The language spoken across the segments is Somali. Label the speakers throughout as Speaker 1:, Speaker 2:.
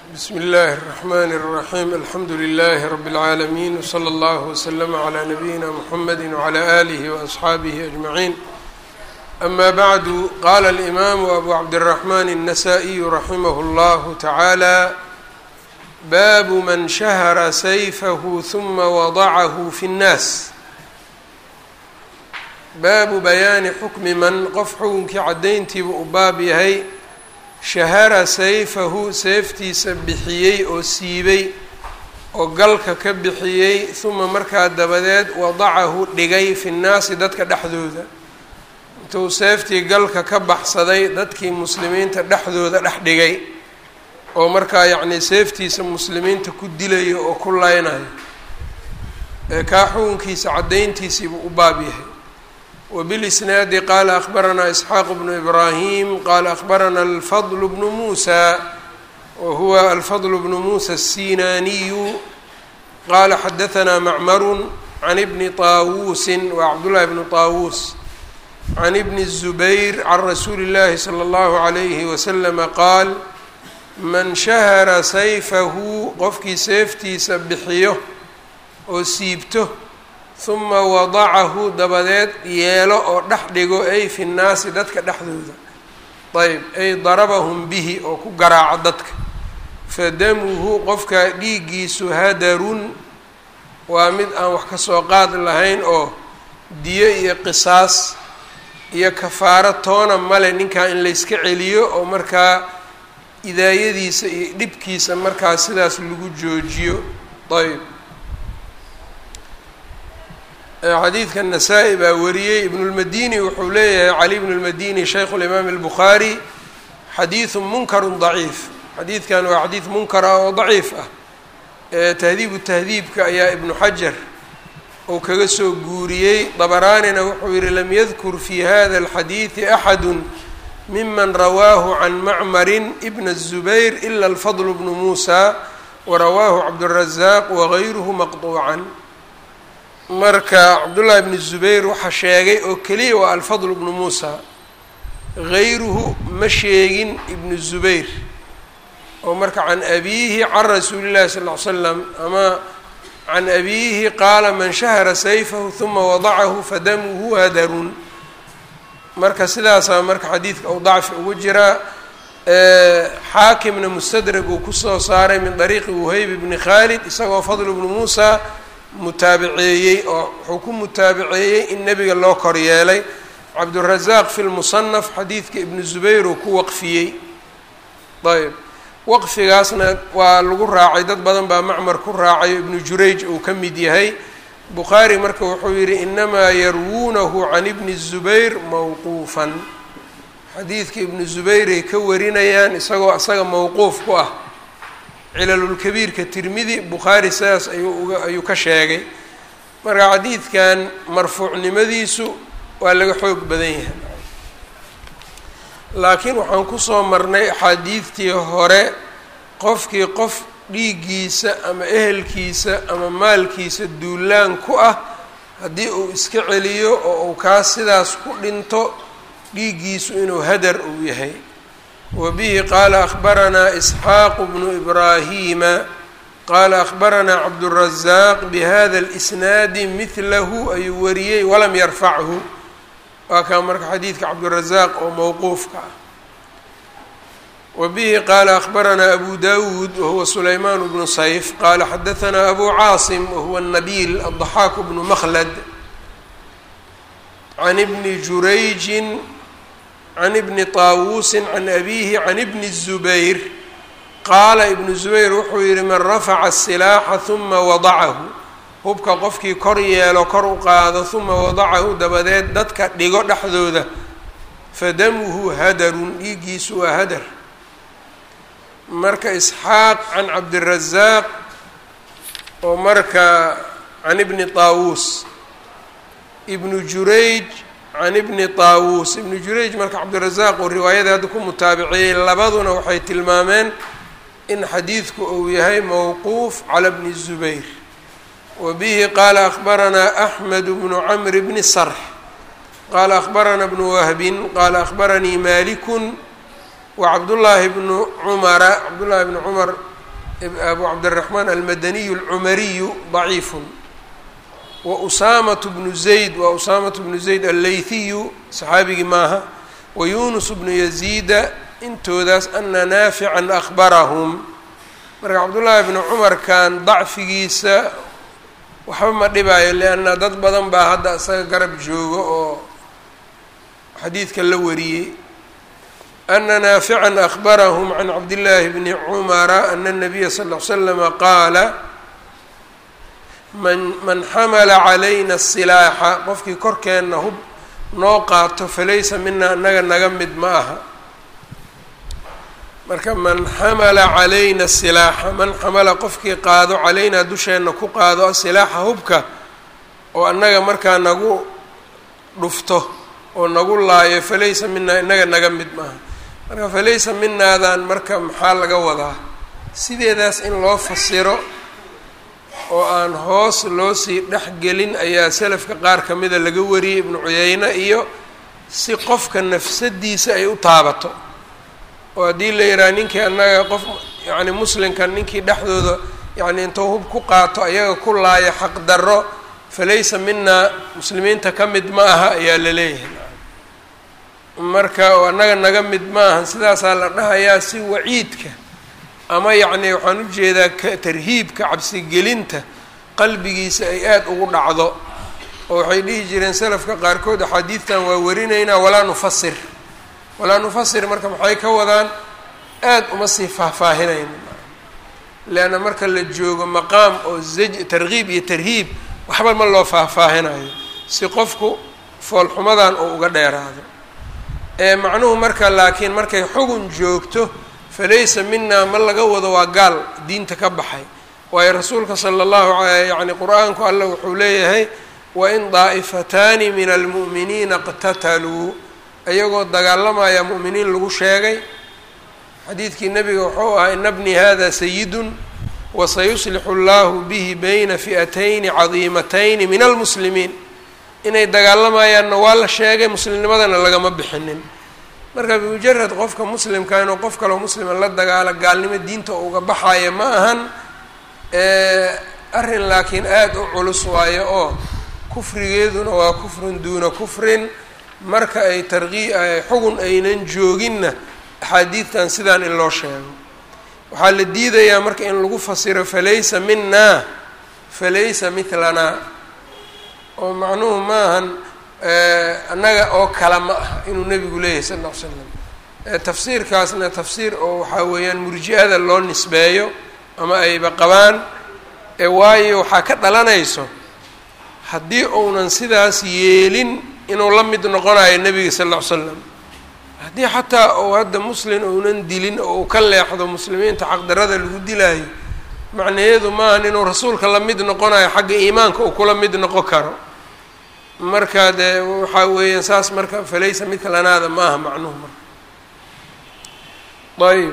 Speaker 1: bsm اllh الرحmn الرaحيم alxamdu لlh رb العaalمين وslى اllه وslm عlى نbyina mحamd وعlى آlih وأصxaabih أجمعين أma bعd qala الإmam أbu cabdالرحmn النsائي raximh اllah taعaalى bab man shahra sayfh ثuma وضعh fi الnas baabu bayaani xukmi man qof xukunkii caddayntiiba u baab yahay shahara sayfahu seeftiisa bixiyey oo siibay oo galka ka bixiyey huma markaa dabadeed wadacahu dhigay fi nnaasi dadka dhexdooda intuu seeftii galka ka baxsaday dadkii muslimiinta dhexdooda dhex dhigay oo markaa yacnii seeftiisa muslimiinta ku dilayo oo ku leynayo ee kaa xukunkiisa caddayntiisiibuu u baab yahay wbilisnaadi qaala akbaranaa isxaaq bnu ibraahim qaala akbarana alfadl bnu muusa wa huwa alfadl bnu muusa الsinaaniyu qaala xadahanaa macmaru can ibni طaawuusin wa cabdullahi bnu طaawuus can ibni الzubayr can rasuuli اllahi salى اllahu عalayhi waslama qaal man shahara sayfahu qofkii seeftiisa bixiyo oo siibto huma wadacahu dabadeed yeelo oo dhex dhigo ay fi nnaasi dadka dhexdooda ayb ay darabahum bihi oo ku garaaco dadka fadamuhu qofkaa dhiiggiisu hadarun waa mid aan wax ka soo qaad lahayn oo diyo iyo qisaas iyo kafaaro toona male ninkaa in layska celiyo oo markaa idaayadiisa iyo dhibkiisa markaa sidaas lagu joojiyo ayb xadiidka nasaa-i baa wariyey ibnulmadini wuxuu leeyahay cali bnu lmadini shaykhu limaam albukhaari xadiidu munkarun daciif xadiidkan waa xadiid munkar ah oo daciif ah tahdiibu tahdiibka ayaa ibnu xajar uu kaga soo guuriyey dabaraanina wuxuu yihi lam yadkur fi hada alxadiidi axadu miman rawaahu can macmarin ibna الzubayr ila alfadl bnu muusa warawaahu cabdالrazaaq wagayruhu maqطuucan marka cabdullaahi bnu zubayr waxaa sheegay oo keliya waa alfadl bnu muusa gayruhu ma sheegin ibnu zubayr oo marka can abiihi can rasuuli llahi sal ll slam ama can abiihi qaala man shahara sayfahu huma wadacahu fadamuhu hadarun marka sidaasaa marka xadiidka uu dacfi ugu jiraa xaakimna mustadrag uu kusoo saaray min dariiqi wuhayb bni khaalid isagoo fadl bnu muusa mutaabiceeyey oo wuxuu ku mutaabiceeyey in nebiga loo kor yeelay cabdurazaaq fi lmusanaf xadiidka ibnu zubayr uu ku waqfiyey ayb waqfigaasna waa lagu raacay dad badan baa macmar ku raacay ibnu jurayj uu ka mid yahay bukhaari marka wuxuu yihi inamaa yarwuunahu can ibni zubayr mawquufan xadiidka ibnu zubayray ka warinayaan isagoo isaga mawquuf ku ah cilalulkabiirka tirmidi bukhaari sidaas ayuu uga ayuu ka sheegay marka xadiidkan marfuucnimadiisu waa laga xoog badan yahay laakiin waxaan kusoo marnay axaadiidtii hore qofkii qof dhiiggiisa ama ehelkiisa ama maalkiisa duulaan ku ah haddii uu iska celiyo oo uu kaas sidaas ku dhinto dhiiggiisu inuu hadar uu yahay wbihi qaala akbaranaa isxaaqu bnu ibraahima qaala akbaranaa cabdurazaaq bihada اlisnaadi midlahu ayuu wariyey walam yarfachu waa kaa marka xadiidka cabdurazaaq oo mowquufka ah wabihi qaala akbaranaa abu dawuud wahuwa sulaymaan bnu sayf qaala xadahanaa abu caasim wahuwa nabiil adضaxaaku bnu makhlad can bni jurayjin can ibni طaawuusin can abiihi can ibni الzubayr qaala ibnu zubayr wuxuu yihi man rafaca الsilaaxa huma wadacahu hubka qofkii kor yeelo kor u qaado huma wadacahu dabadeed dadka dhigo dhexdooda fadamuhu hadarun dhiiggiisu waa hadar marka isxaaq can cabdirazaaq oo marka can ibni طaawuus ibnu jurayj can ibni taawuus ibnu jurayj marka cabdirazaaq uu riwaayada hadda ku mutaabiciyey labaduna waxay tilmaameen in xadiidku uu yahay mowquuf cala bni zubayr wa bihi qaala akbaranaa axmed bnu camr bni sarx qaala akbarana bnu wahbin qaala akbaranii malikun wa cabdullaahi bnu cumara cabdullaahi bnu cumar abu cabdiraxmaan almadaniyu alcumariyu daciifun wa usaamatu bnu zayd waa usaamatu bnu zayd alleyhiyu saxaabigii maaha wa yunus bnu yaziida intoodaas ana naafican akhbarahum marka cabdullaahi bnu cumarkan dacfigiisa waxba ma dhibaayo lianna dad badan baa hadda isaga garab jooga oo xadiidka la wariyey ana naafican akhbarahum can cabdillaahi bni cumara ana nabiya sal l slama qaala man man xamala calayna asilaaxa qofkii korkeenna hub noo qaato falaysa mina anaga naga mid ma aha marka man xamala calayna asilaaxa man xamala qofkii qaado calaynaa dusheenna ku qaado asilaaxa hubka oo annaga markaa nagu dhufto oo nagu laayo falaysa minaa inaga naga mid maaha marka falaysa minaadan marka maxaa laga wadaa sideedaas in loo fasiro oo aan hoos loo sii dhexgelin ayaa selafka qaar ka mida laga wariyey ibnu cuyeyne iyo si qofka nafsadiisa ay u taabato oo haddii la yidhaha ninkii annaga qof yacni muslimkan ninkii dhexdooda yacni intuu hub ku qaato ayaga ku laaya xaqdarro falaysa minaa muslimiinta ka mid ma aha ayaa la leeyahay marka oo annaga naga mid ma ahan sidaasaa la dhahayaa si waciidka ama yacni waxaan u jeedaa tarhiibka cabsigelinta qalbigiisa ay aada ugu dhacdo oo waxay dhihi jireen salafka qaarkood axaadiidtan waa warinaynaa walaa nufasir walaa nufasir marka maxay ka wadaan aada uma sii faahfaahinayno leanna marka la joogo maqaam oo zaj tarkiib iyo tarhiib waxba ma loo faahfaahinayo si qofku foolxumadan oo uga dheeraado ee macnuhu marka laakiin markay xugun joogto falaysa minaa ma laga wado waa gaal diinta ka baxay waayo rasuulka sala allahu alay yacni qur-aanku alla wuxuu leeyahay wain daa'ifataani min almu'miniina iqtataluu iyagoo dagaalamaya mu'miniin lagu sheegay xadiidkii nebiga wuxuu ahaa ina bni hada sayidun wasayuslixu allahu bihi bayna fi'atayni cadiimatayni min almuslimiin inay dagaalamayaanna waa la sheegay muslimnimadana lagama bixinin marka bimujarad qofka muslimka inuu qof kaloo muslima la dagaalo gaalnimo diinta uga baxaya ma ahan arrin laakiin aada u culus waayo oo kufrigeeduna waa kufrun duuna kufrin marka ay tarqii xugun aynan jooginna axaadiidtan sidaan in loo sheego waxaa la diidayaa marka in lagu fasiro falaysa minaa falaysa mitlanaa oo macnuhu maahan annaga oo kale ma aha inuu nebigu leeyahay sal lla ly slam tafsiirkaasna tafsiir oo waxaa weeyaan murji-ada loo nisbeeyo ama ayba qabaan waayo waxaa ka dhalanayso haddii uunan sidaas yeelin inuu la mid noqonayo nebiga sal lla ly slam haddii xataa uu hadda muslin uunan dilin oo uu ka leexdo muslimiinta xaqdarada lagu dilaayo macnaheedu maahan inuu rasuulka la mid noqonayo xagga iimaanka uu kula mid noqon karo marka dee waxaa weeyaan saas marka falaysa midka lanaada ma aha macnuhu marka ayb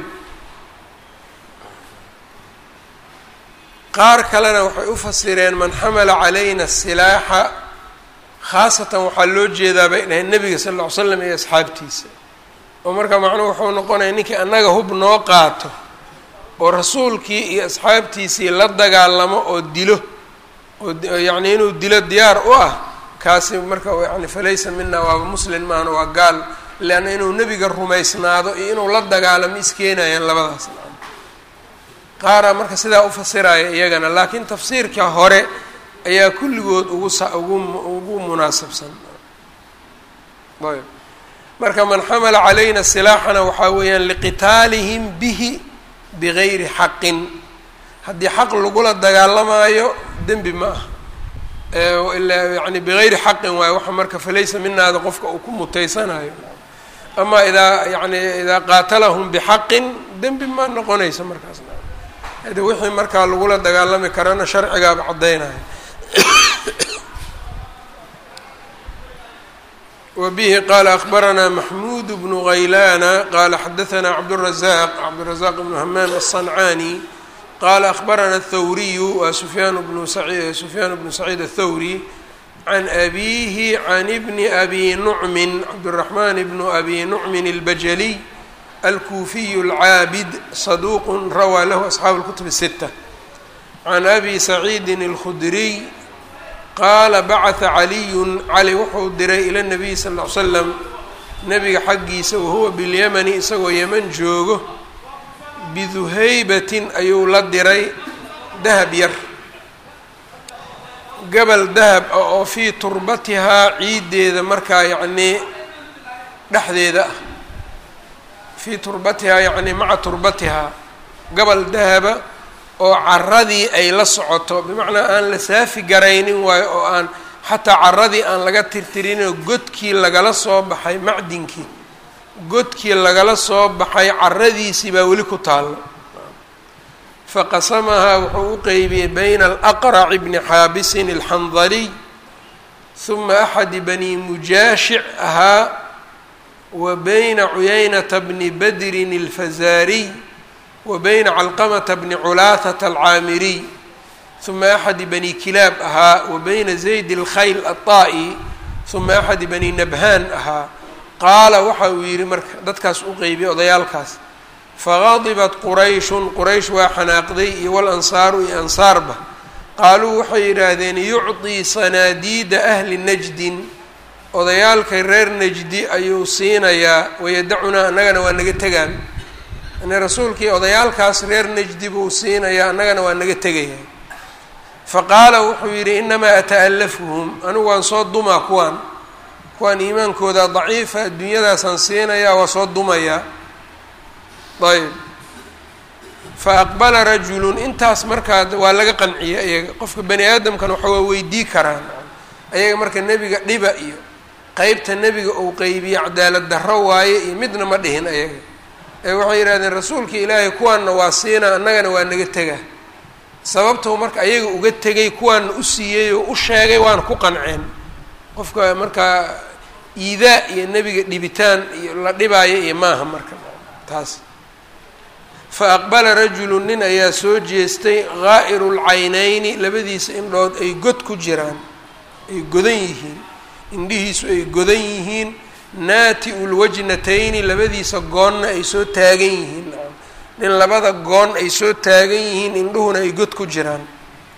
Speaker 1: qaar kalena waxay u fasireen man xamala calayna asilaaxa khaasatan waxaa loo jeedaa bay dhaheen nebiga sal lla ly slam iyo asxaabtiisa oo marka macnuhu wuxuu noqonaya ninkii annaga hub noo qaato oo rasuulkii iyo asxaabtiisii la dagaalamo oo dilo oo yacni inuu dilo diyaar u ah kaasi marka yani falaysa mina waaba muslin maahna waa gaal leanna inuu nebiga rumaysnaado iyo inuu la dagaalamo iskeenayaan labadaas qaaraa marka sidaa u fasiraya iyagana laakiin tafsiirka hore ayaa kulligood ugu sa ugu ugu munaasabsan ayb marka man xamala calayna silaaxana waxaa weeyaan liqitaalihim bihi bigayri xaqin haddii xaq lagula dagaalamaayo dembi ma ah ilaa yani bigayri xaqin waayo waxa marka falaysa minaada qofka uu ku mutaysanayo ama idaa yani idaa qaatalahum bixaqin dembi ma noqonayso markaasna hade wixii markaa lagula dagaalami karana sharcigaaba caddaynaya wbihi qala akbaranaa maxmuud bnu ghaylana qala xadaanaa cabdالrazaq cabdالrazaq bnu hamaan الصancani qala akbarana الthawriyu waa sufyaan bnu sufyaan bnu saciid الthawri can abihi can bni abi nucmin cabdالraxman bnu abi nucmin اlbajaliy alkuufiyu alcaabid saduuq rawaa lahu asxaabu اlkutub الsita can abi saciidin اlkhudriy qaala bacata caliyun cali wuxuu diray ila nabiyi sal ll ly slam nebiga xaggiisa wahuwa bilyamani isagoo yeman joogo biduhaybatin ayuu la diray dahab yar gabal dahab ah oo fii turbatihaa ciiddeeda markaa yacnii dhexdeeda ah fii turbatihaa yacnii maca turbatihaa gabal dahaba oo caradii ay la socoto bimacnaa aan la saafi garaynin waayo oo aan xataa caradii aan laga tirtirinoo godkii lagala soo baxay macdinkii godkii lagala soo baxay caradiisii baa weli ku taalla faqasamahaa wuxuu u qeybiyey bayna alaqraci bni xaabisin alxandaliy huma axadi bani mujaashic ahaa wa bayna cuyaynata bni badrin alfazaariy wa bayna calqamata bni culaahata alcaamiriy huma axadi bani kilaab ahaa wa bayna zayd alkhayl aلطaa'i huma axadi bani nabhaan ahaa qaala waxa uu yidhi marka dadkaas u qeybiyey odayaalkaas faqadibat qurayshun quraysh waa xanaaqday iyo walansaaru iyo ansaarba qaaluu waxay yidhaahdeen yucطii sanaadiida ahli najdin odayaalka reer najdi ayuu siinayaa wayadacunaa annagana waa naga tegaan yani rasuulkii odayaalkaas reer najdi buu siinayaa annagana waa naga tegaya faqaala wuxuu yidhi inamaa ata'alafuhum anigu waan soo dumaa kuwaan kuwaan iimaankooda daciifa adduunyadaasaan siinayaa waa soo dumayaa ayb fa aqbala rajulun intaas markaa waa laga qanciyay ayaga qofka bani aadamkan waxa waa weydii karaan ayaga marka nebiga dhiba iyo qeybta nebiga uu qeybiye cadaalad darro waaye iyo midna ma dhihin ayaga ee waxay yidhahdeen rasuulka ilaahay kuwaanna waa siina annagana waa naga tega sababtou marka ayaga uga tegay kuwaana u siiyey oo u sheegay waana ku qanceen qofka markaa iidaa iyo nebiga dhibitaan iyo la dhibaayo iyo maaha marka taas fa aqbala rajulu nin ayaa soo jeestay gaa'iru lcaynayni labadiisa indhood ay god ku jiraan ay godan yihiin indhihiisu ay godan yihiin naati-u lwajnatayni labadiisa goonna ay soo taagan yihiin nin labada goon ay soo taagan yihiin indhuhuna ay god ku jiraan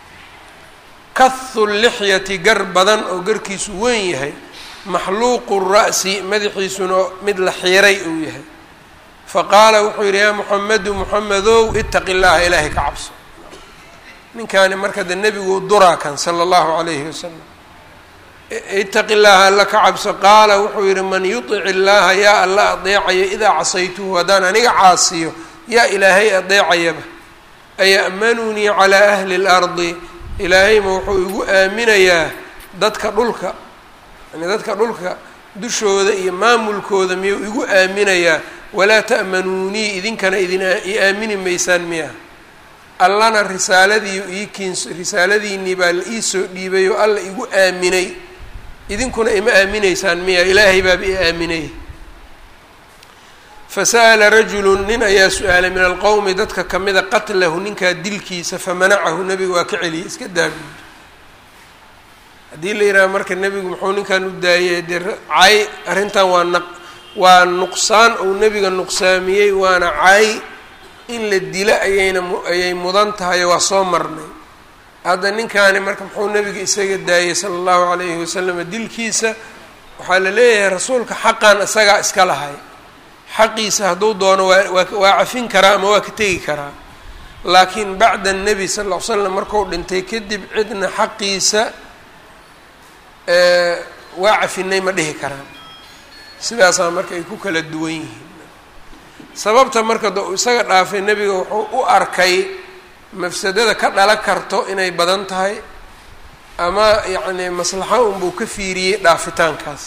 Speaker 1: kathu lixyati gar badan oo garkiisu weyn yahay maxluuqu ra'si madaxiisuna mid la xiiray uu yahay faqaala wuxuu yidhi yaa muxamedu muxamedow itaqi llaaha ilaahay ka cabso ninkaani marka de nebigu duraa kan sala allahu calayhi wasalam itaqi llaaha alla ka cabso qaala wuxuu yidhi man yutic illaaha yaa alla adeecayo idaa casaytuhu haddaan aniga caasiyo yaa ilaahay adeecayaba aya'manunii calaa ahli اlardi ilaahayma wuxuu igu aaminayaa dadka dhulka yani dadka dhulka dushooda iyo maamulkooda miyuu igu aaminayaa walaa ta'manuunii idinkana idin i aamini maysaan miya allana risaaladii iikiins risaaladiinii baa la iisoo dhiibay oo alla igu aaminay idinkuna ima aaminaysaan miya ilaahay baaba i aaminay fasa'ala rajulu nin ayaa su-aalay min alqowmi dadka kamida qatlahu ninkaa dilkiisa famanacahu nebigu waa ka celiyay iska daabi haddii la yidhaha marka nebigu muxuu ninkan u daayay dee cay arrintan waa naq waa nuqsaan uu nebiga nuqsaamiyey waana cay in la dilo ayayna ayay mudan tahay waa soo marnay hadda ninkaani marka muxuu nebiga isaga daayay sala allahu calayhi wasalam dilkiisa waxaa la leeyahay rasuulka xaqan isagaa iska lahay xaqiisa hadduu doono waa waa waa cafin karaa ama waa ka tegi karaa laakiin bacda nebi sal ll ly slam marku dhintay kadib cidna xaqiisa waa cafinay ma dhihi karaan sidaasaa marka ay ku kala duwan yihiin sababta marka da uu isaga dhaafay nebiga wuxuu u arkay mafsadada ka dhala karto inay badan tahay ama yacni maslaxo unbuu ka fiiriyey dhaafitaankaas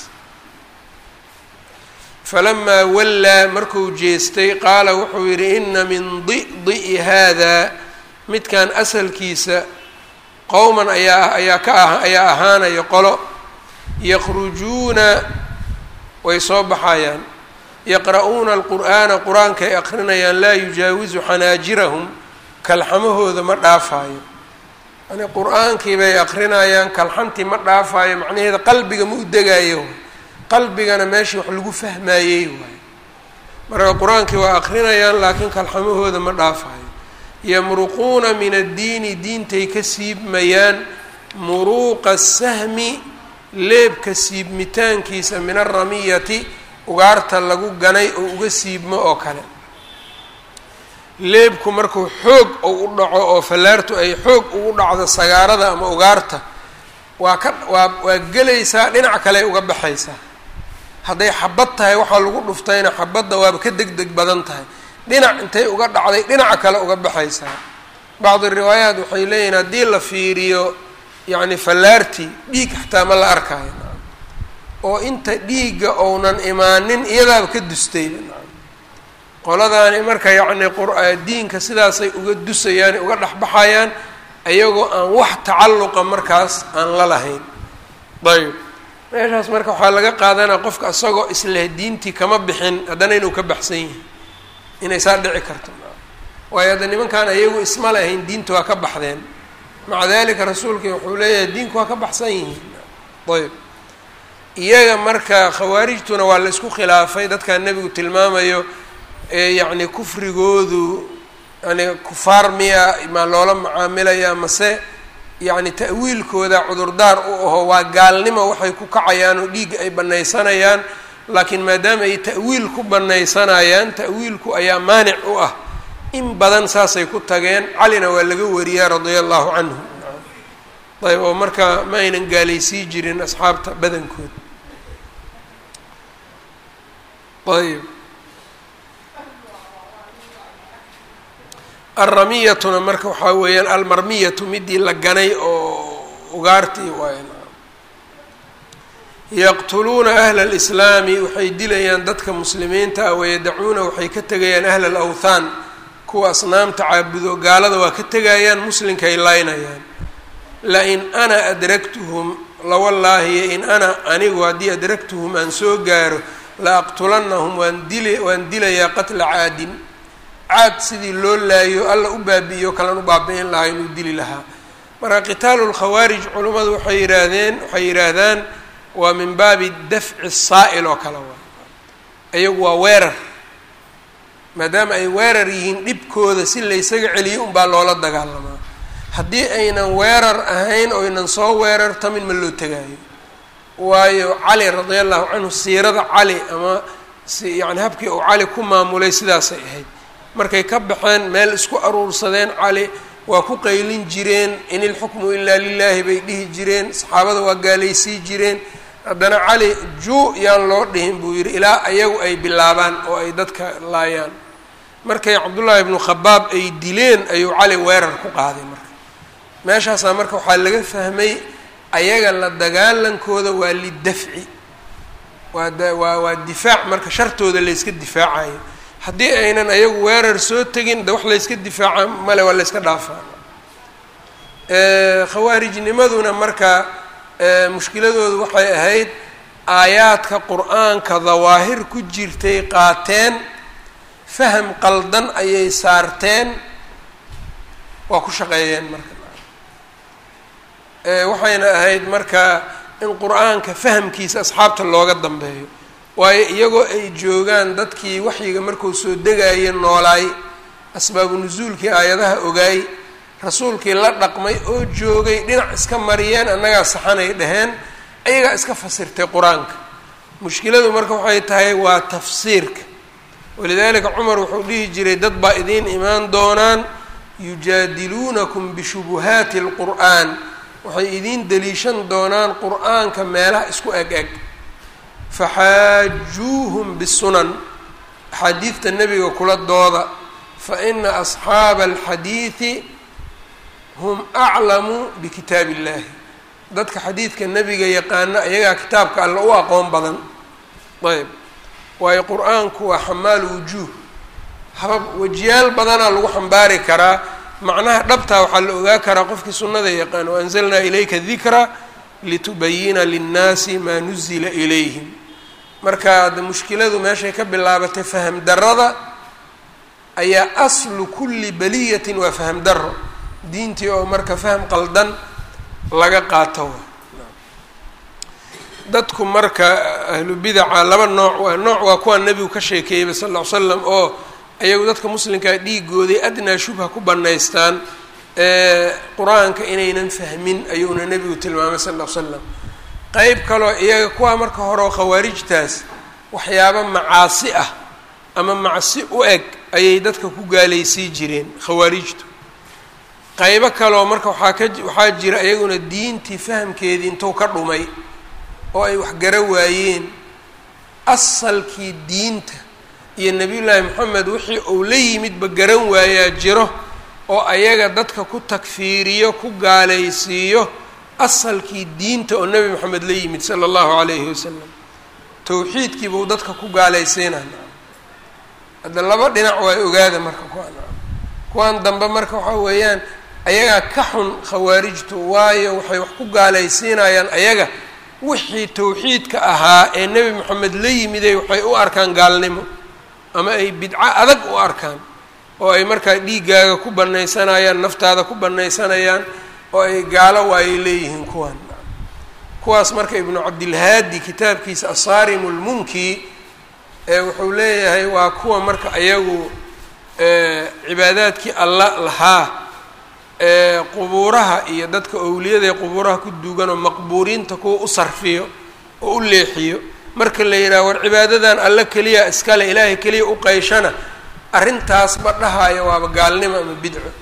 Speaker 1: falamaa wallaa markuu jeestay qaala wuxuu yidhi ina min di'di'i haadaa midkan asalkiisa qowman ayaa ayaa ka ah ayaa ahaanaya qolo yakhrujuuna way soo baxayaan yaqra'uuna alqur'aana qur-aanka ay aqrinayaan laa yujaawisu xanaajirahum kalxamahooda ma dhaafaayo yani qur-aankii bay aqrinayaan kalxantii ma dhaafaayo macnaheeda qalbiga ma u degaayo qalbigana meeshii wax lagu fahmaayey waayo marka qur-aankii waa akrinayaan laakiin kalxamahooda ma dhaafayo yamruquuna min addiini diintay ka siibmayaan muruuqa sahmi leebka siibmitaankiisa min alramiyati ugaarta lagu ganay oo uga siibmo oo kale leebku markuu xoog ou u dhaco oo fallaartu ay xoog ugu dhacdo sagaarada ama ugaarta waa ka waa waa gelaysaa dhinac kale uga baxaysaa hadday xabad tahay waxaa lagu dhuftayna xabadda waaba ka deg deg badan tahay dhinac intay uga dhacday dhinaca kale uga baxaysaa bacdi riwaayaat waxay leeyihin haddii la fiiriyo yacni fallaartii dhiig xataa ma la arkaayo oo inta dhiigga ounan imaanin iyadaaba ka dustayba qoladaani marka yacni qdiinka sidaasay uga dusayaan uga dhexbaxayaan ayagoo aan wax tacalluqa markaas aan la lahayn ayb meeshaas marka waxaa laga qaadanaya qofka isagoo isleh diintii kama bixin haddana inuu ka baxsan yihi inay saa dhici karto waayo hadda nimankaan ayagu isma lahayn diinta waa ka baxdeen maca dalika rasuulkii wuxuu leeyahay diinku waa ka baxsan yihiin ayb iyaga marka khawaarijtuna waa la isku khilaafay dadkaa nebigu tilmaamayo yacni kufrigoodu yani kufaar miya maa loola macaamilaya mase yacni ta'wiilkooda cudurdaar u aho waa gaalnimo waxay ku kacayaan oo dhiigga ay banaysanayaan laakiin maadaama ay ta'wiil ku banaysanayaan ta'wiilku ayaa maanic u ah in badan saasay ku tageen calina waa laga wariyaa radia allahu canhu ayb oo marka ma aynan gaalaysii jirin asxaabta badankood ayb alramiyatuna marka waxaa weeyaan almarmiyatu midii la ganay oo ugaartii waay yaqtuluuna ahla alislaami waxay dilayaan dadka muslimiinta ah wayadacuuna waxay ka tegayaan ahla alawthaan kuwa asnaamta caabudo gaalada waa ka tegayaan muslinkay laynayaan lain ana adragtuhum lawallaahi in ana anigu haddii adragtuhum aan soo gaaro la aqtulannahum waan dili waan dilayaa qatla caadin caad sidii loo laayo alla u baabi'iyo kalan u baabi'in lahaa inuu dili lahaa marka qitaalu lkhawaarij culummadu waxay yihaahdeen waxay yidhaahdaan waa min baabi dafci saa'il oo kale waa iyagu waa weerar maadaama ay weerar yihiin dhibkooda si laysaga celiyo unbaa loola dagaalamaa haddii aynan weerar ahayn oo aynan soo weerartamin ma loo tegaayo waayo cali radia allahu canhu siirada cali ama si yani habkii uu cali ku maamulay sidaasay ahayd markay ka baxeen meel isku aruursadeen cali waa ku qaylin jireen in ilxukmu ilaa lilaahi bay dhihi jireen saxaabada waa gaalaysii jireen haddana cali juu yaan loo dhihin buu yidhi ilaa ayagu ay bilaabaan oo ay dadka laayaan markay cabdullaahi ibnu khabaab ay dileen ayuu cali weerar ku qaaday marka meeshaasaa marka waxaa laga fahmay ayaga la dagaalankooda waa lidafci waa waa waa difaac marka shartooda layska difaacayo haddii aynan ayagu weerar soo tegin de wax layska difaaca male waa layska dhaafaa khawaarijnimaduna marka mushkiladoodu waxay ahayd aayaadka qur-aanka dawaahir ku jirtay qaateen faham qaldan ayay saarteen waa ku shaqeeyeen marka waxayna ahayd marka in qur-aanka fahamkiisa asxaabta looga dambeeyo waayo iyagoo ay joogaan dadkii waxyiga markuu soo degaya noolaay asbaabu nusuulkii aayadaha ogaay rasuulkii la dhaqmay oo joogay dhinac iska mariyeen annagaa saxanay dhaheen ayagaa iska fasirtay qur-aanka mushkiladu marka waxay tahay waa tafsiirka walidaalika cumar wuxuu dhihi jiray dad baa idiin imaan doonaan yujaadiluunakum bishubuhaati alqur'aan waxay idiin deliishan doonaan qur-aanka meelaha isku eg eg faxaajuuhum bisunan axaadiidta nebiga kula dooda fa ina asxaaba alxadiidi hum aclamu bikitaab illahi dadka xadiidka nebiga yaqaana ayagaa kitaabka alla u aqoon badan ayb waayo qur-aanku waa xamaalu wujuuh habab wejiyaal badanaa lagu xambaari karaa macnaha dhabtaa waxaa la ogaa karaa qofkii sunnada yaqaan waanzalnaa ilayka dikra litubayina linnaasi maa nuzila ilayhim marka de mushkiladu meeshay ka bilaabatay faham darada ayaa aslu kulli baliyatin waa faham daro diintii oo marka faham qaldan laga qaato dadku marka ahlu bidaca laba nooc waa nooc waa kuwaa nebigu ka sheekeeyeyba sal ll ly slam oo iyagu dadka muslimkaa dhiigooday adnaa shubha ku bannaystaan qur-aanka inaynan fahmin ayuuna nebigu tilmaamay sal ll ly slam qeyb kaloo iyaga kuwaa marka hore oo khawaarijtaas waxyaaba macaasi ah ama macsi u eg ayay dadka ku gaalaysii jireen khawaarijtu qaybo kaleoo marka waxaa ka waxaa jira iyaguna diintii fahamkeedii intuu ka dhumay oo ay wax gara waayeen asalkii diinta iyo nebiyullaahi moxamed wixii uu la yimidba garan waayaa jiro oo ayaga dadka ku takfiiriyo ku gaalaysiiyo asalkii diinta oo nebi moxamed la yimid sala allahu calayhi wasalam towxiidkii buu dadka ku gaalaysiinaya hadda laba dhinac waa ogaada marka kuwaan kuwaan dambe marka waxaa weeyaan ayagaa ka xun khawaarijtu waayo waxay wax ku gaalaysiinayaan ayaga wixii towxiidka ahaa ee nebi moxamed la yimiday waxay u arkaan gaalnimo ama ay bidco adag u arkaan oo ay markaa dhiiggaaga ku banaysanayaan naftaada ku banaysanayaan oo ay gaalo waayay leeyihiin kuwaan kuwaas marka ibnu cabdilhaadi kitaabkiisa asaarim lmunki ee wuxuu leeyahay waa kuwa marka ayagu cibaadaadkii alla lahaa ee qubuuraha iyo dadka owliyada ee qubuuraha ku duugan oo maqbuuriinta kuwa u sarfiyo oo u leexiyo marka la yidhaha war cibaadadan alla keliya iskale ilaahay keliya u qayshana arrintaasba dhahaayo waaba gaalnimo ama bidco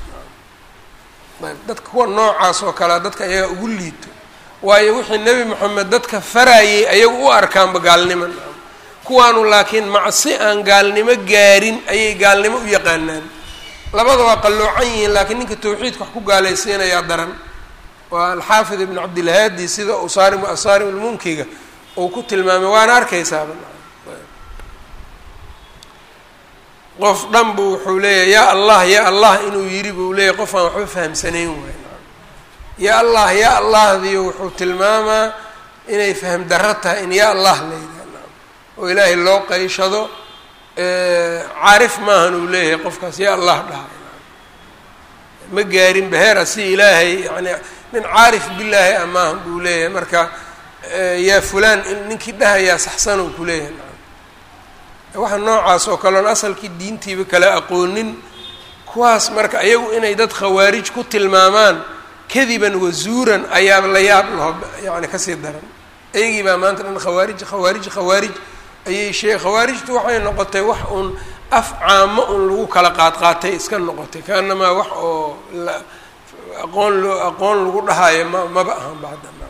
Speaker 1: ayb dadka kuwa noocaas oo kalea dadka ayaga ugu liito waayo wixii nebi moxamed dadka farayay ayagu u arkaanba gaalnimo kuwaanu laakiin macsi aan gaalnimo gaarin ayay gaalnimo u yaqaanaan labada waa qalloocan yihiin laakiin ninka tawxiidka wax ku gaalaysiinayaa daran waa alxaafid ibnu cabdilhaadi sida usaarim asaarim lmunkiga uu ku tilmaamay waana arkaysaaba qof dhan bu wuxuu leeyahay yaa allah ya allah inuu yidhi buu leeyahy qof aan waxba fahamsanayn waay ya allah ya allahdiyo wuxuu tilmaamaa inay faham darro tahay in ya allah layidhah oo ilaahay loo qayshado caarif maahan uu leeyahay qofkaas ya allah dhaha ma gaarin beheera si ilaahay yani nin caarif bilaahi ah maahan buu leeyahay marka yaa fulaan ninkii dhahayaa saxsan uu kuleeyahay waxa noocaas oo kale on asalkii diintiiba kala aqoonin kuwaas marka ayagu inay dad khawaarij ku tilmaamaan kadiban wazuuran ayaa la yaab laho yani kasii daran ayagii baa maanta dhan khawaarij khawaarij khawaarij ayay shee khawaarijtu waxay noqotay wax uun af caamo un lagu kala qaadqaatay iska noqotay kaanamaa wax oo aqoon loo aqoon lagu dhahaayo ma maba ahan bacdana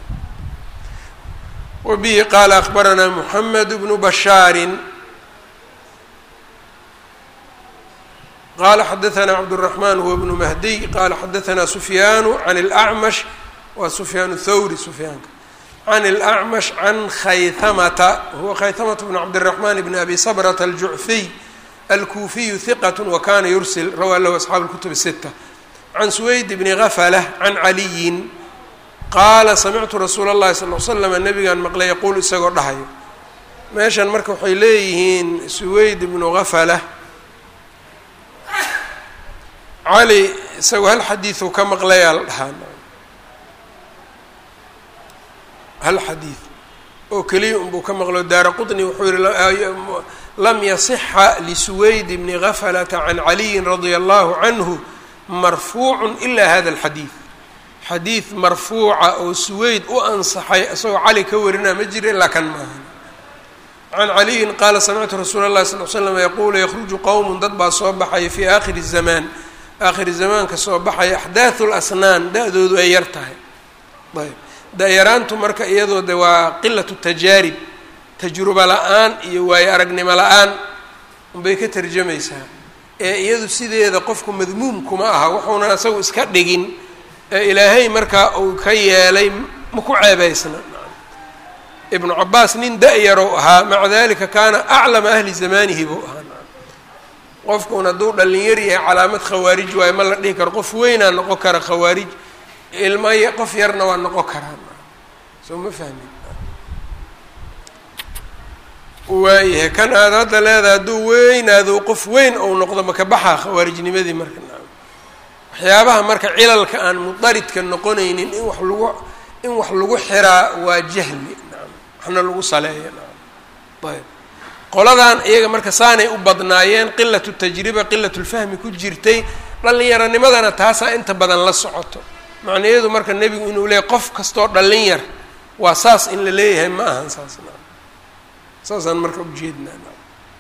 Speaker 1: wabihi qaala akbaranaa moxamed bnu bashaarin qala xadaثna cabdالرaحman huwa bnu mahdiy qala xadaثna sufyaanu can اlأcmash waa sufyaan thawri sufyaanka can اlأcmash can khayhamata huwa khayhamata bn cabdالرaحman bn abi sabrata aljucfiy alkuufiyu hiqat wakana yursil rawaa lahu asxaabu اlkutub الsita can suweyd bni gaflah can caliyin qaala samictu rasuula اllahi sal l slm nabigaan maqlay yaquul isagoo dhahayo meeshan marka waxay leeyihiin suweyd bnu gaflah cali isagoo hal xadiidu ka maqlayaa la dhahaa hal xadiid oo keliya unbuu ka maqlo daara qطni wuxuu yihi lam yasixa lisuweyd bni gaflata can caliyin radia allahu canhu marfuucu ila hada اlxadiid xadiid marfuuca oo suweyd u ansaxay isagoo cali ka warinaa ma jira ilaa kan maahan can caliyin qaala samictu rasuula اllahi sal l slam yaquulu yakruju qowm dad baa soo baxaya fi aakhiri الzamaan aakhiri zamaanka soo baxaya axdaaثu lasnaan da-doodu ay yar tahay ayb da-yaraantu marka iyadoo de waa qilatu tajaarib tajruba la-aan iyo waayo aragnimo la-aan unbay ka tarjamaysaa ee iyadu sideeda qofku madmuumkuma aha wuxuunan isagu iska dhigin ee ilaahay markaa uu ka yeelay ma ku ceebaysna ibnu cabaas nin da-yarow ahaa maca dalika kaana aclama ahli zamanihi buu ahaa qofkuun hadduu dhalinyar yahay calaamad khawaarij waayo ma la dhihi karo qof weynaa noqon kara khawaarij ilma qof yarna waa noqon karaa soo ma fahmin waayahay kan aad hadda leedahay hadduu weynaado qof weyn ou noqdo maka baxaa khawaarijnimadii marka waxyaabaha marka cilalka aan mudaridka noqonaynin in wax lagu in wax lagu xiraa waa jahli waxna lagu saleeya ayb qoladan iyaga marka saanay u badnaayeen qilatu tajriba qilatu lfahmi ku jirtay dhallinyaronimadana taasaa inta badan la socoto macnaheedu marka nebigu inuu leeyahy qof kastoo dhallin yar waa saas in la leeyahay ma ahan saas saasaan marka ujeednaa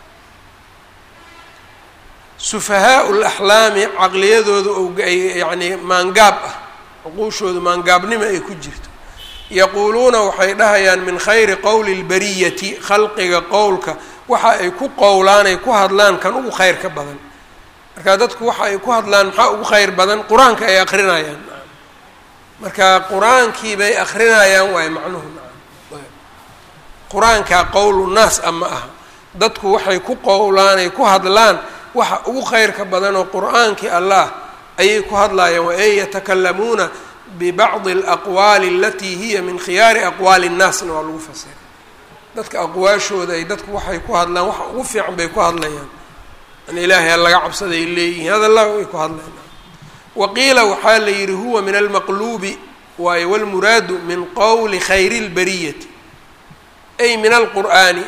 Speaker 1: sufahaau laxlaami caqliyadooda oay yacnii maangaab ah cuquushoodu maangaabnimo ay ku jirto yaquuluuna waxay dhahayaan min khayri qowli lbariyati khalqiga qowlka waxa ay ku qowlaan ay ku hadlaan kan ugu khayr ka badan marka dadku waxa ay ku hadlaan maxaa ugu khayr badan qur-aanka ay akrinayaan marka qur-aankii bay akrinayaan waayo macnuhu qur-aankaa qowlu naas a ma aha dadku waxay ku qowlaan ay ku hadlaan waxa ugu khayrka badan oo qur-aankii allah ayay ku hadlaayaan wa ee yatakalamuuna bibacdi alaqwaali alatii hiya min khiyaari aqwaali innaasna waa lagu fasiray dadka aqwaashooda ay dadku waxay ku hadlaan waxa ugu fiican bay ku hadlayaan an ilaahay laga cabsaday leeyihiin hadallah way ku hadlayaan waqiila waxaa la yidhi huwa min almaqluubi waayo walmuraadu min qowli khayri lbariyati ay min alqur'aani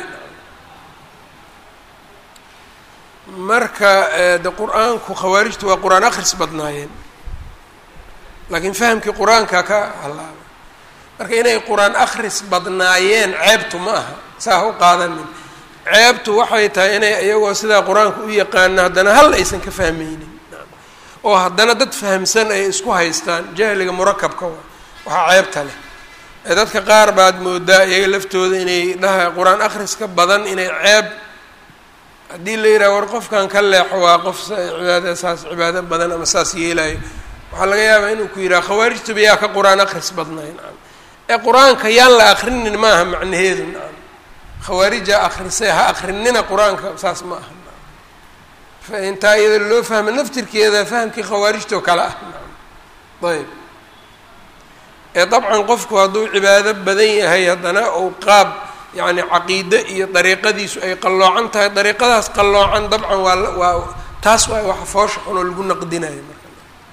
Speaker 1: marka de qur-aanku khawaarijtu waa qur-aan akris badnaayeen laakiin fahamkii qur-aanka ka halaabay marka inay qur-aan akris badnaayeen ceebtu ma aha saa ha u qaadanin ceebtu waxay tahay inay iyagoo sidaa qur-aanka u yaqaano haddana hal aysan ka fahmaynin oo haddana dad fahamsan ay isku haystaan jahliga murakabka wa waxaa ceebta leh ee dadka qaar baad moodaa iyaga laftooda inay dhaha qur-aan akhriska badan inay ceeb haddii la yidhaha war qofkan ka leexo waa qof cibaada saas cibaado badan ama saas yeelayo waxaa laga yaabaa inuu ku yidhaha khawaarijtuba yaa ka qur-aan akhris badnay nacam ee qur-aanka yaan la akrinin maaha macnaheedu nacam khawaarija akrisay ha akrinina qur-aanka saas ma aha fa intaa iyada loo fahma naftirkeeda fahamkii khawaarijtoo kale ah nacam ayb ee dabcan qofku hadduu cibaado badan yahay haddana uu qaab yacni caqiide iyo dariiqadiisu ay qalloocan tahay dariiqadaas qalloocan dabcan waa waa taas waa waxa foosha xun oo lagu naqdinayo marka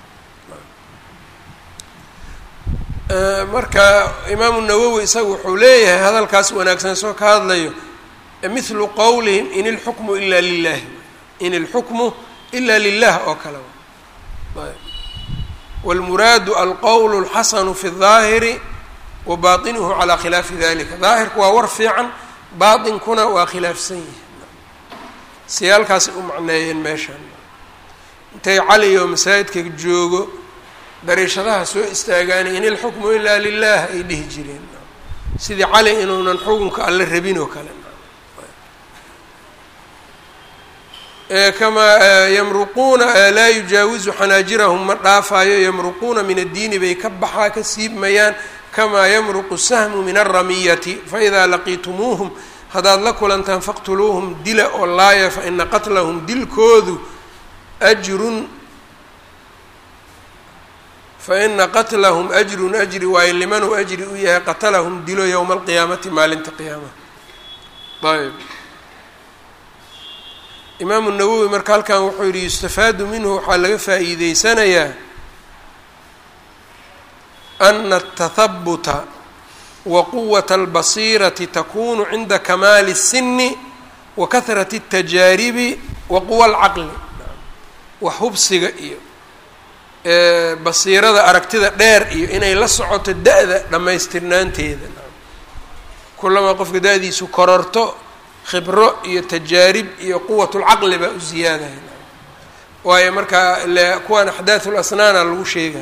Speaker 1: marka imaamu nawowi isaga wuxuu leeyahay hadalkaas wanaagsan soo ka hadlayo mithlu qowlihim in ilxukmu ila lilahi in ilxukmu ila lilah oo kale wاlmuraadu alqowl اlxasanu fi الظaahiri wa baطinuhu calى khilaafi dalika daahirku waa war fiican baatinkuna waa khilaafsan yihi siyaalkaasay u macneeyeen meeshan intay cali oo masaajidka joogo dariishadaha soo istaagaani in ilxukmu ilaa lilah ay dhihi jireen sidii cali inuunan xukunka alle rabin oo kale kamaa yamruquuna laa yujaawizu xanaajirahum ma dhaafaayo yamruquuna min addiini bay ka baxaa ka siibmayaan kamaa yamruqu sahmu min alramiyati faidaa laqiitumuuhum haddaad la kulantaan faqtuluuhum dila oo laaya faina qatlahum dilkoodu ajrun faina qatlahum ajrun ajri waayo limanuu ajri u yahay qatalahum dilo yowma alqiyaamati maalinta qiyaamaha ayb imaamu nawowi marka halkan wuxuu yihi yustafaadu minhu waxaa laga faa'iideysanayaa ana atahabuta wa quwata albasiirati takunu cinda kamaali الsini wa kahrati الtajaaribi wa quwa alcaqli wax hubsiga iyo basiirada aragtida dheer iyo inay la socoto da-da dhammaystirnaanteeda kulamaa qofka da-diisu kororto khibro iyo tajaarib iyo quwatulcaqli baa u ziyaadaya waayo markaa le kuwaan axdaaثu lasnaana lagu sheegay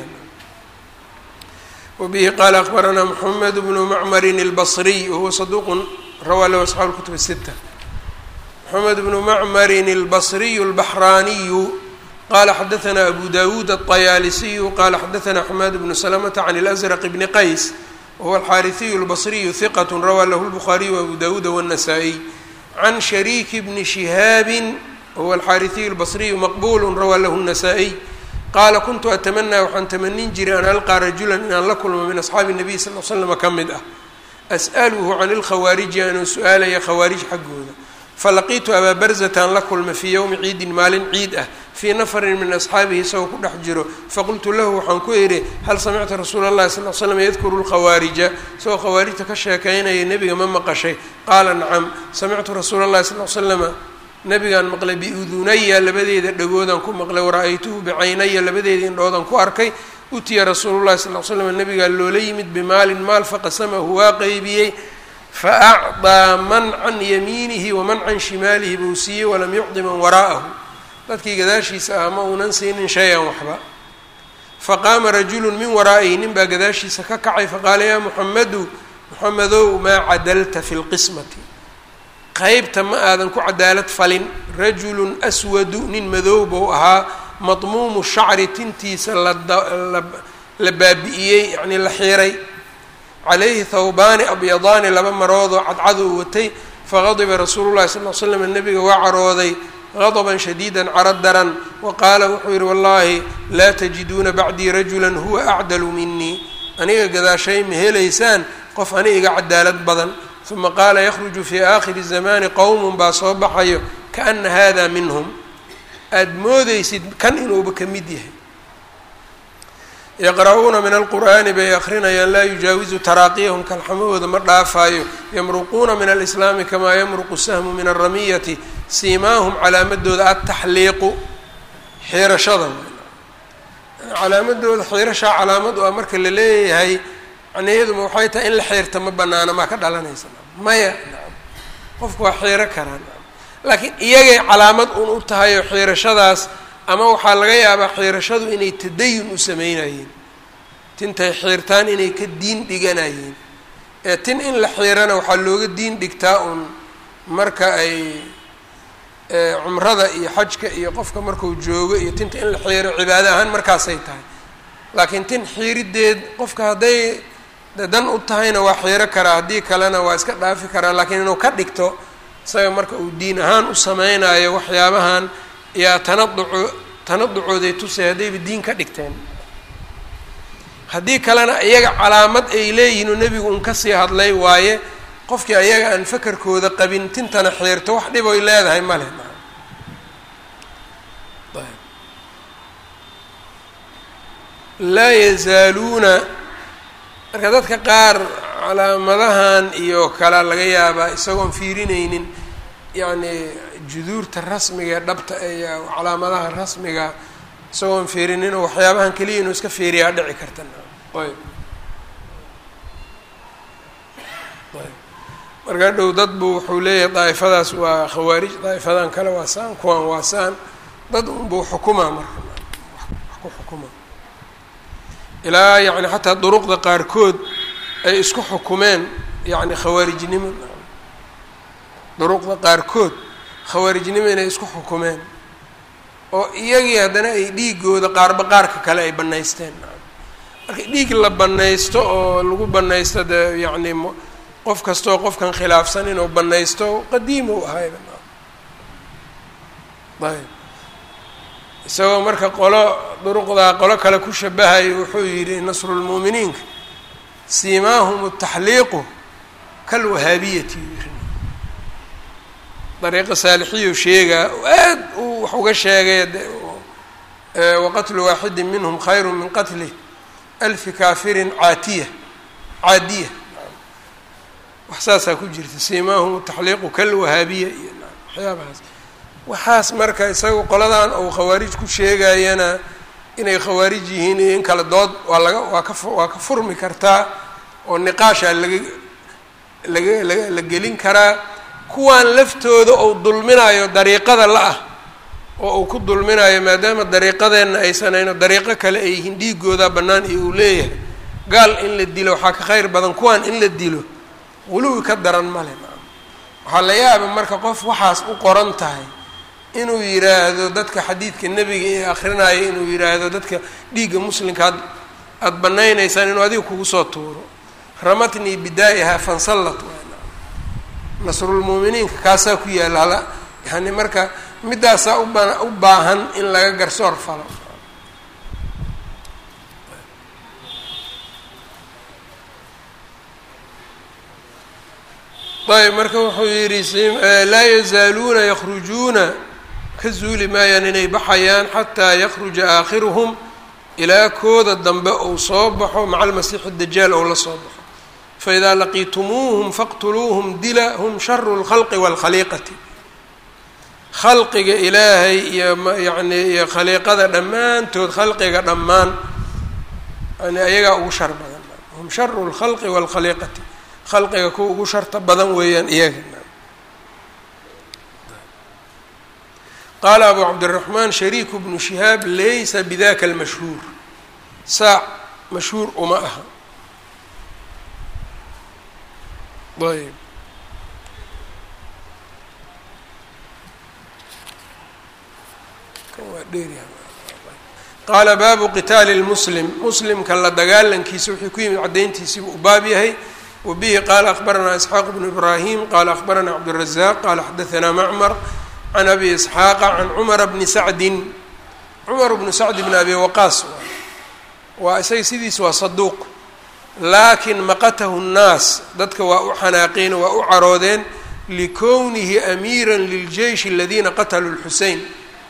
Speaker 1: wabihi qaala akbaranaa moxamed bnu macmarin اlbصriy wahuwa saduuq rawaa lahu asxaabu اlkutub الsita moxamed bnu macmarin اlbصriy اlbaxraaniyu qala xadaثna abu dawuud الطayaalisiyu qala xadaثna xamaad bnu slmta can اlأزrq bni qays wahuwa alxaariثiyu اlbصriyu hiqat rawaa lahu اlbukhaariyu wabu dawuuda wالnasaa-iy can shariiki bni shihaabi wahuwa alxaariثiyu اlbصriyu maqbul rawaa lahu الnasaa-iy qaala kuntu atamanaa waxaan tamanin jiray an alqaa rajula inaan la kulmo min asxaabi الnabiy sal l slama ka mid ah as'aluhu can اlkhawaariji anuu su-aalaya khawaarij xaggooda falaqiitu abaa barzataan la kulmay fii yowmi ciidin maalin ciid ah fii nafarin min asxaabihi isagoo ku dhex jiro faqultu lahu waxaan ku idhi hal samicta rasuula اllahi sal l slam yadkuru lkhawaarija isagoo khawaarijta ka sheekaynaya nebiga ma maqashay qaala nacam samictu rasuula اllahi sal l slama nabigaan maqlay biudunaya labadeeda dhagoodaan ku maqlay wara-aytuhu bicaynaya labadeeda indhoodaan ku arkay utiya rasuulu llahi sal l slam nabigaa loola yimid bimaalin maal faqasamahu waa qeybiyey faacdaa man can yamiinihi waman can shimaalihi buu siiyey walam yucdi man waraa'ahu dadkii gadaashiisa ah ma uunan siinin shay-an waxba faqaama rajulu min waraa'ihi nin baa gadaashiisa ka kacay faqaala yaa muxamedu muxamedow maa cadalta fi lqismati qeybta ma aadan ku cadaalad falin rajulun aswadu nin madow buu ahaa madmuumu shacri tintiisa la baabi'iyey yacnii la xiiray calayhi thawbaani abyadaani laba maroodoo cadcad uu watay faqadiba rasuulu llahi sal l slam nabiga waa carooday qadaban shadiidan caro daran wa qaala wuxuu yihi wallaahi laa tajiduuna bacdii rajulan huwa acdalu minii aniga gadaashay ma helaysaan qof ani iga cadaalad badan uma qaala yakhruju fii aakhiri zamani qowmun baa soo baxayo kaana hada minhum aada moodeysid kan inuuba ka mid yahay yaqra'uuna min alqur'aani bay akrinayaan laa yujaawizu taraaqiyahum kalxamahooda ma dhaafaayo yamruquuna min alislaami kamaa yamruqu sahmu min alramiyati siimaahum calaamadooda adtaxliiqu xiirashada calaamadooda xiirashaa calaamad u ah marka la leeyahay macnaheeduma waxay tahay in la xiirta ma banaana maa ka dhalanaysa maya qofku waa xiiro karaan laakiin iyagay calaamad un u tahay oo xiirashadaas ama waxaa laga yaabaa xiirashadu inay tadayun u sameynayeen tintay xiirtaan inay ka diin dhiganayeen ee tin in la xiirana waxaa looga diin dhigtaa un marka ay cumrada iyo xajka iyo qofka marku joogo iyo tinta in la xiiro cibaado ahaan markaasay tahay laakiin tin xiirideed qofka hadday dan u tahayna waa xiiro karaa haddii kalena waa iska dhaafi karaa laakiin inuu ka dhigto isaga marka uu diin ahaan u sameynayo waxyaabahan yaa tanaduco tanaducooday tusay haddayba diin ka dhigteen haddii kalena iyaga calaamad ay leeyihin oo nebigu un kasii hadlay waaye qofkii ayaga aan fakarkooda qabin tintana xiirto wax dhib oy leedahay male laa yazaaluuna marka dadka qaar calaamadahan iyo kala laga yaabaa isagoon fiirinaynin yacni juduurta rasmiga dhabta iyo calaamadaha rasmiga isagoon fiirinin oo waxyaabahan keliya inuu iska fiiriyaa dhici karta ayb ayb marka dhow dad buu wuxuu leeyahay daa'ifadaas waa khawaarij daa'ifadan kale waa saan kuwan waa saan dad unbuu xukumaa marka wax ku xukuma ilaa yacni xataa duruqda qaarkood ay isku xukumeen yacni khawaarijnimo duruqda qaarkood khawaarijnimo inay isku xukumeen oo iyagii haddana ay dhiigooda qaarba qaarka kale ay bannaysteen marka dhiig la bannaysto oo lagu bannaysto dee yacni qof kastoo qofkan khilaafsan inuu bannaysto qadiim u ahayba ayb isagoo marka qolo duruqdaa qolo kale ku shabahayo wuxuu yidhi nasrulmu'miniinka siimaahum taxliiqu kalwahaabiyati dariiqa saalixiyu sheegaa aad uu wax uga sheegay waqatlu waaxidi minhum khayru min qatli alfi kaafirin caatiya caadiya wax saasaa ku jirta siimaahum taxliiqu kalwahaabiya iyo waxyaabahaas waxaas marka isaga qoladan uu khawaarij ku sheegayana inay khawaarij yihiin iyo in kale dood waa laga waa ka waa ka furmi kartaa oo niqaasha laga laga laga la gelin karaa kuwaan laftooda uu dulminayo dariiqada la-ah oo uu ku dulminayo maadaama dariiqadeenna aysanayno dariiqo kale ay yihiin dhiigooda bannaan iyo uu leeyahay gaal in la dilo waxaa ka khayr badan kuwaan in la dilo wuluwi ka daran male waxaa la yaaba marka qof waxaas u qoran tahay inuu yidhaahdo dadka xadiidka nebiga ee akrinaayo inuu yidhaahdo dadka dhiigga muslimka ad aada banaynaysaan inuu adiga kugu soo tuuro ramatnii bidaa'iha fansallat nasrulmuuminiinka kaasaa ku yaalla hala yani marka middaasaa uba u baahan in laga garsoor falo ayb marka wuxuu yidhi laa yazaaluuna yakrujuuna ka zuuli maayaan inay baxayaan xataa yakruja aakhiruhum ilaa kooda dambe uu soo baxo maca almasiixi dajaal ou la soo baxo faidaa laqiitumuuhum faqtuluuhum dila hum sharu lkhalqi waalkhaliiqati khalqiga ilaahay iyo yani iyo khaliiqada dhammaantood khalqiga dhammaan yani ayagaa ugu shar badan hum sharu lkhalqi waalkhaliiqati khalqiga kuwa ugu sharta badan weeyaan iyaga qaala abu cabdiraxmaan shariiku bnu shihaab laysa bidaka almashhuur saac mashhuur uma aha ayb qaala baabu qitaali lmuslim muslimka la dagaalankiisa wuxuu ku yimid caddayntiisiibuu u baab yahay wa bihi qaala akhbaranaa isxaaq bnu ibraahim qaala akhbaranaa cabdirazaaq qaala xadaanaa macmar can abi isxaaqa can cumara bni sacdin cumar bnu sacdi bni abi waqaas waa isaga sidiis waa saduuq laakin maqatahu nnaas dadka waa u xanaaqeen waa u caroodeen likownihi amiira liljeyshi aladiina qataluu lxusein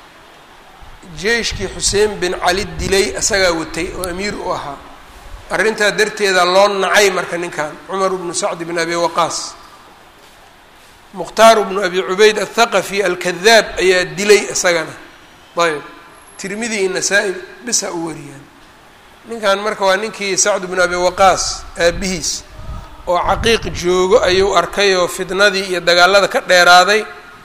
Speaker 1: jeyshkii xuseen bin cali dilay isagaa watay oo amiir u ahaa arrintaa darteeda loo nacay marka ninkan cumar bnu sacd bn abi waqaas mukhtaar bnu abi cubayd athaqafi alkadaab ayaa dilay isagana ayb tirmidi iyo nasaa-i bisa u wariyaan ninkan marka waa ninkii sacd bnu abi waqaas aabihiis oo caqiiq joogo ayuu arkay oo fitnadii iyo dagaalada ka dheeraaday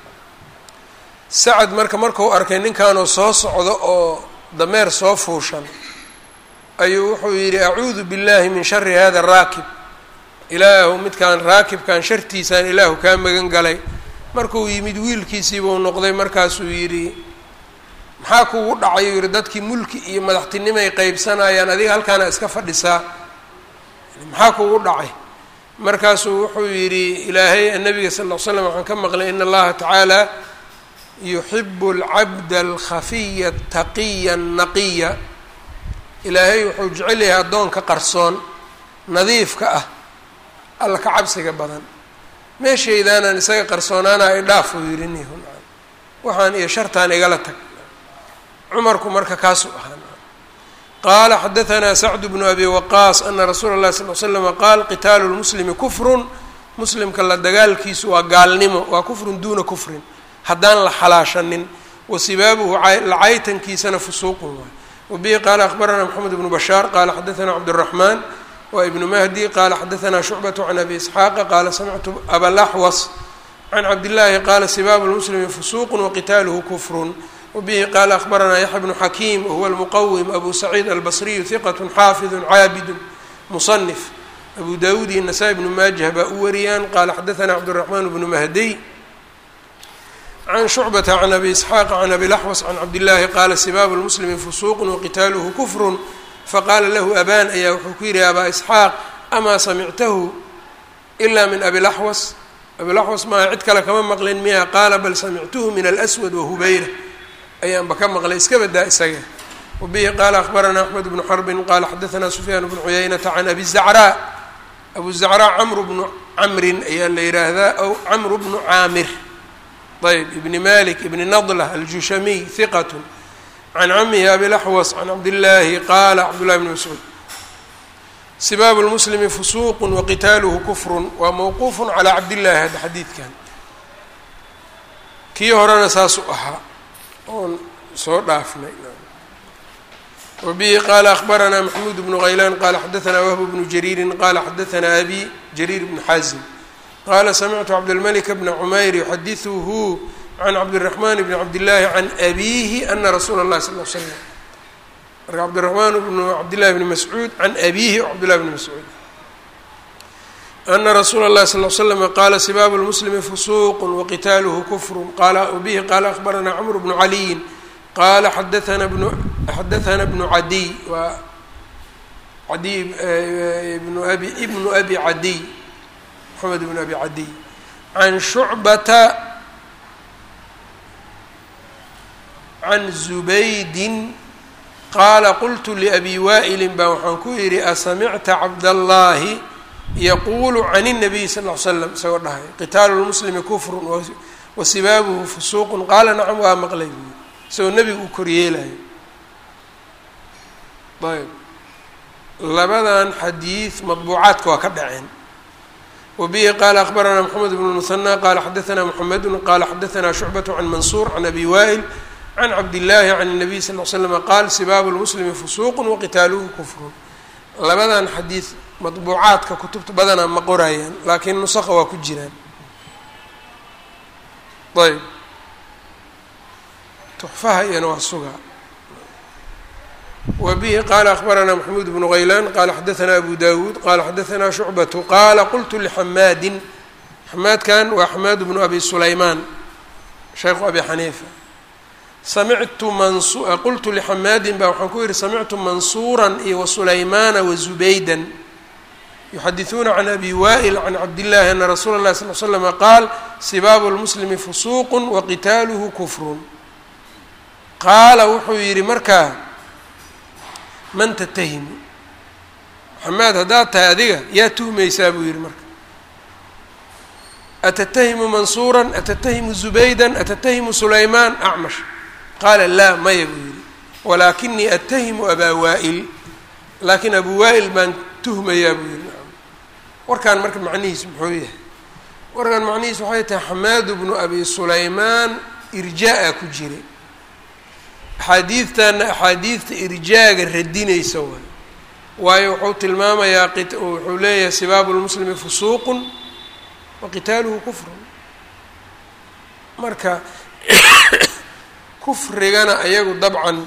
Speaker 1: sacad marka markuu arkay ninkanoo soo socdo oo dameer soo fuushan ayuu wuxuu yidhi acuudu billahi min shari hada raakib ilaahu midkaan raakibkan shartiisaan ilaahu kaa magan galay markuu yimid wiilkiisiibuu noqday markaasuu yidhi maxaa kugu dhacay uu yidhi dadkii mulki iyo madaxtinimay qeybsanayaan adiga halkaana iska fadhisaa maxaa kugu dhacay markaasuu wuxuu yidhi ilaahay nabiga sal ll l slam waxaan ka maqlay in allaha tacaala yuxibu alcabda alkhafiya ataqiya annaqiya ilaahay wuxuu jecel yahay addoonka qarsoon nadiifka ah alla ka cabsiga badan meeshaydaanaan isaga qarsoonaana ay dhaaf uu yidhi nihun waxaan iyo shartaan igala tag cumarku marka kaasuu ahaa qaala xadaanaa sacdu bnu abi waqaas ana rasuula اllahi sal l slama qaal qitaalu lmuslimi kufrun muslimka la dagaalkiisu waa gaalnimo waa kufrun duuna kufrin haddaan la xalaashanin wa sibaabuhu lacaytankiisana fusuuqun waay wabihi qaala akhbaranaa moxamed bnu bashaar qaala xadaanaa cabdالraxmaan wa ibnu mahdi qaala xadaanaa shucbatu can abi isxaaqa qaala samictu abalaxwas can cabdillaahi qaala sibaabu lmuslimi fusuuqun waqitaaluhu kufrun wabihi qaala akhbaranaa yaxya bnu xakiim wahuwa almuqawim abu saciid albasriyu hiqat xaafidu caabidu musanif abu dawuud iyo nasaa-i bnu maajah baa u wariyaan qaala xadaanaa cabdiraxmaan bnu mahdiy can shucbata can abi isxaaqa can abi laxwas can cabdillaahi qaala sibaabu lmuslimi fusuuqun waqitaaluhu kufrun faqaala lahu abaan ayaa wuxuu ku yidhi abaa isxaaq amaa samictahu ilaa min abi laxwas abilaxwas maa cid kale kama maqlin miya qaala bal samictuhu min alswad wahubayra ayaanba ka maqlay iska badaa isaga wabihi qaala akhbaranaa axmed bnu xarbin qaala xadaanaa sufyaan bnu cuyaynata can abi zacraa abu zacraa camru bnu camrin ayaa la yidhaahdaa aw camru bnu caamir ayb ibni malik ibni nadlah aljushamiy hiqat can camihi abilaxwas can cabdillaahi qaala cabdullahi bni mascuud sibaabu lmuslimi fusuuqu waqitaaluhu kufrun waa mawquufun calaa cabdillaahi hadda xadiidkan kii horena saasuu ahaa oon soo dhaafnay wabihi qaala akhbaranaa maxmuud bnu haylaan qaala xadaanaa wahbu bnu jariirin qaala xadaanaa abi jariir bnu xaazim qaala samictu cabdilmalika bna cumayr yuxadiثuhu can cabdiraxmaan bni cabdillaahi can abiihi ana rasuula اllahi sal l slam marka cabdiraxmaan bnu cabdillahi bni mascuud can abiihi o cabdillahi bni mascuud ana rasuula اllahi sal l slama qaala sibaabu lmuslimi fusuuqu waqitaaluhu kufru qala wabihi qaala akhbaranaa cmr bnu caliyin qaala xadaana bnu xadaana bnu cadiy waa adiy bnu abi ibnu abi cadiy mxamed bn abi cadiy can shucbata can zubaydin qaala qultu liabi waa'ilin baa waxaan ku yidhi asamicta cabdallaahi yaquulu can الnabiy sal ll ly slam isagoo dhahay qitaalu lmuslimi kufrun wa sibaabuhu fusuuqun qaala nacam waa maqlay buui isagoo nebigu uu koryeelayo ayb labadan xadiid madbuucaadka waa ka dhaceen wbihi qala akbaranaa mxamed bn muhanى qala xadaثna mxamedu qala xadaثna shucbaة can mansuur can abi waa'il can cabdillaahi can الnabiy sal ll slm qaal sibaabu lmuslimi fusuuq waqitaaluhu kufrun labadan xadiid madbuucaadka kutubta badanaa ma qorayaan laakiin nusaqa waa ku jiraan ayb tuxfaha iyana waa sugaa wbihi qala akbaranaa maxamuud bnu haylaan qala xadaثna abu dawuud qala xadaثna shucbatu qaala qultu lxamaadin xamaadkan waa xamaad bnu abi sulaymaan shaykhu abi xaniifa samictu mansu qultu lxamaadin ba waxaan ku yihi samictu mansuura iyo wasulaymaana wazubaydan yuxadiثuuna can abi wa'il can cabdillahi ana rasuula اlahi sal l slama qaal sibaabu lmuslimi fusuuq waqitaaluhu kufrun qaala wuxuu yihi markaa man tatahimu maxamed haddaad tahay adiga yaa tuhmaysaa buu yihi marka atatahimu mansuura atatahimu zubayda atatahimu sulaymaan acmash qaala laa maya buu yihi walaakinii atahimu abaa waa'il laakiin abu waa'il baan tuhmayaa buu yihi warkaan marka macnihiis muxuu yahay warkaan macnihiis waxay tahay xamaadu bnu abi sulaymaan irjaa-a ku jiray axaadiidtanna axaadiidta irjaaga radinaysa waay waayo wuxuu tilmaamayaa wuxuu leeyahay sibaabu lmuslimi fusuuqun wa qitaaluhu kufrun marka kufrigana ayagu dabcan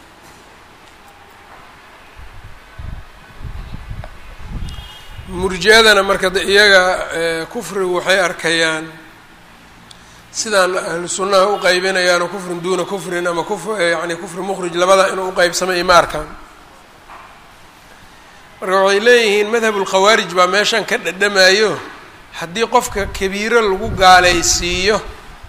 Speaker 1: murji-adana marka iyaga kufrigu waxay arkayaan sidaan ahlu sunnaha u qaybinayaano kufrin duuna kufrin ama kuf yani kufri mukhrij labada inuu uqeybsamay ma arkaan marka waxay leeyihiin madhab ulkhawaarij baa meeshan ka dhadhamayo haddii qofka kabiiro lagu gaalaysiiyo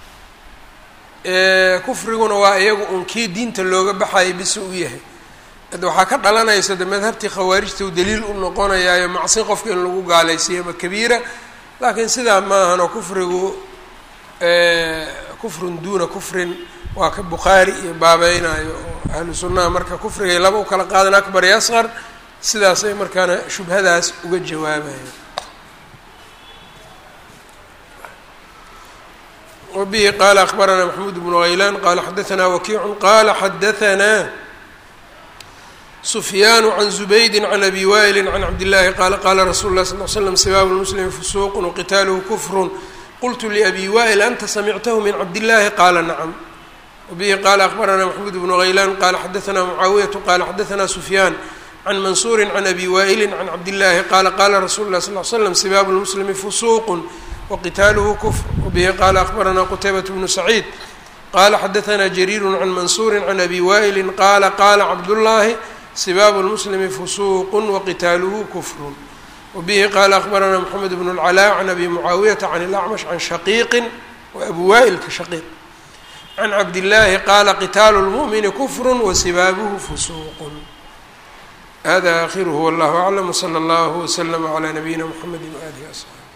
Speaker 1: kufriguna waa iyagu un kii diinta looga baxayo bisi u yahay ad waxaa ka dhalanaysa de madhabtii khawaarijta u daliil u noqonayaayo macsi qofka in lagu gaalaysiiyo ama kabiira laakiin sidaa maahanoo kufrigu kufrun duuna kufrin waa ka bukhaari iyo baabeynaayo oo ahlu sunnaha marka kufrigay laba u kala qaadan akbar iyo asqar sidaasay markaana shubhadaas uga jawaabayan wabihi qaala akbaranaa maxamuud bnu haylaan qaala xadaanaa wakiicu qaala xadaanaa sufyaanu can zubaydi can abi waa'ili can cabdillaahi qaala qaala rasuulu lah sal l slam sibaabu lmuslimi fusuuqun waqitaaluhu kufrun qultu liabi wa'il anta samictahu min cabdillaahi qaala nacam wabihi qaala akbaranaa maxamuud bnu haylaan qaala xadaanaa mucaawiyatu qaala xadaanaa sufyaan can mansuuri can abi waa'ili can cabdillaahi qaala qaala rasulu lah sal l slam sibaabu lmuslimi fusuuqun waqitaaluhu kufr wabihi qaala akbaranaa qutaybat bnu saciid qaala xadaanaa jariiru can mansuuri can abi waa'ili qaala qaala cabdullaahi sibaabu lmuslimi fusuuqun waqitaaluhu kufrun wabihi qaala akbaranaa moxamed bnu اlcalaa can abi mucaawiyata can ilacmash can shaqiiqin wa abu waa'ilka shaqiiq can cabdillaahi qaala qitaalu lmu'mini kufru wasibaabuhu fusuuqun hada akhiruhu wallahu aclam wsala allahu wslama calaa nabiyina mxamedi waalihi asxaabi